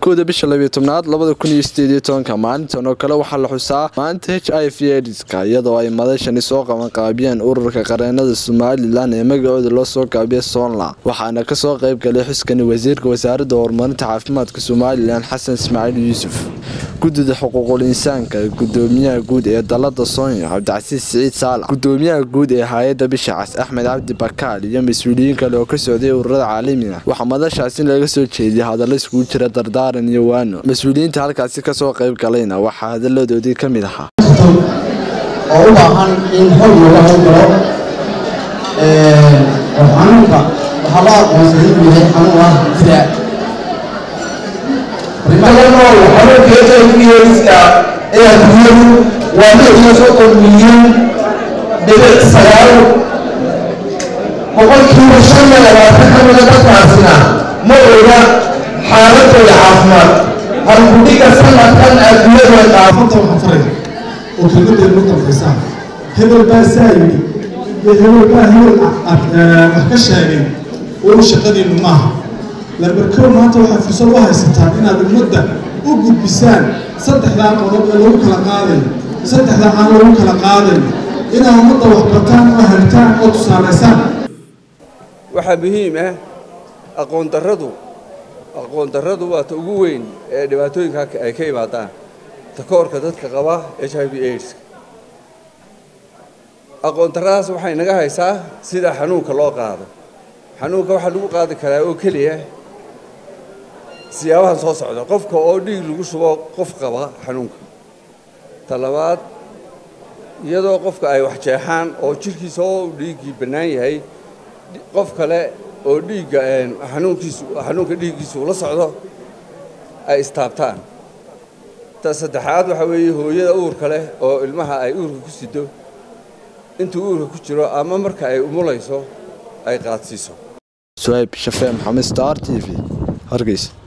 kowda bisha labiyo tobnaad labada kun iyo sideed iyo tobanka maalintan oo kale waxaa la xusaa maanta h i v ediska iyadoo ay madashani soo qaban qaabiyeen ururka qareenada somalilan ee magacooda loo soo gaabiya soonla waxaana kasoo qayb galay xuskani wasiirka wasaaradda horumarinta caafimaadka somalilan xasan ismaaciil yuusuf guddida xuquuqul insaanka gudoomiyaha guud ee dalada soonya cabdicasiis siciid saalax gudoomiyaha guud ee hay-adda bisha cas axmed cabdi bakaal iyo mas-uuliyiin kale oo ka socday ururada caalamiga waxaa madashaasi laga soo jeediyay hadallo iskugu jira dardaaran iyo waano mas-uuliyiinta halkaasi kasoo qayb galayna waxaa hadaladoodii ka mid ahaa oo u baahan in hor looga howlgalo oo xanuunka waxaa loo aqoonsaday inuu yahay xanuun ah dila rimadanoo xanuunka h i v aids-ka ee adduunyadu waa mid iyo soddon milyan dhibic sagaal boqolkiiba shan iyo labaatan ka mida dadkaasina ma oga xaaladooda caafimaad halgudhiga sanadkan adduunyada afarta waxaan faray oo kelmadeenu dambaysaa hebel baa saa yidhi iyo hebel baa hebel wax ka sheegay oo shaqadiinnu maaha lambarkow maanta waxaad fursad u haysataan inaad ummadda u gudbisaan saddexdaa qodob ee lagu kala qaadayo saddexdaa aan lagu kala qaadayn inaad ummadda wax bartaan oo hagtaan oo tusaalaysaan waxaa muhiim ah aqoon darradu aqoon darradu waa ta ugu weyn ee dhibaatooyinka ay ka imaadaan takoorka dadka qaba h i v aids aqoon darradaas waxay naga haysaa sida xanuunka loo qaado xanuunka waxaa lagu qaadi karaa oo keliya siyaabahan soo socda qofka oo dhiig lagu shubo qof qaba xanuunka ta labaad iyadoo qofka ay wax jeexaan oo jirhkiisa oo dhiiggii bannaan yahay qof kale oo dhiigga xanuunkiisu xanuunka dhiiggiisu ula socdo ay istaabtaan ta saddexaad waxaa weeye hooyada uurka leh oo ilmaha ay uurka ku sido intuu uurka ku jiro ama marka ay umulayso ay qaadsiiso suhayb shafee maxamed star t v hargeysa